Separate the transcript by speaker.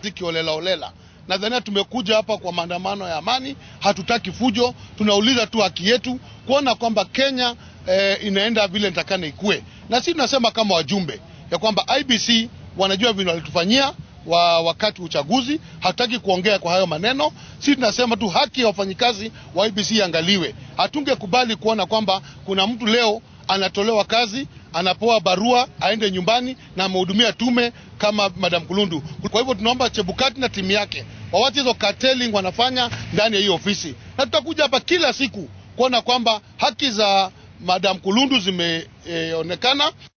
Speaker 1: kazi kiolela olela. Nadhania tumekuja hapa kwa maandamano ya amani, hatutaki fujo, tunauliza tu haki yetu kuona kwamba Kenya eh, inaenda vile nitakana ikue, na sisi tunasema kama wajumbe ya kwamba IBC wanajua vile walitufanyia wa wakati uchaguzi. Hatutaki kuongea kwa hayo maneno. Sisi tunasema tu haki ya wafanyikazi wa IBC iangaliwe. Hatungekubali kuona kwamba kuna mtu leo anatolewa kazi, anapewa barua aende nyumbani na amehudumia tume kama Madam Kulundu. Kwa hivyo tunaomba Chebukati na timu yake wawache hizo carteling wanafanya ndani ya hiyo ofisi, na tutakuja hapa kila siku kuona kwamba haki za Madam Kulundu zimeonekana.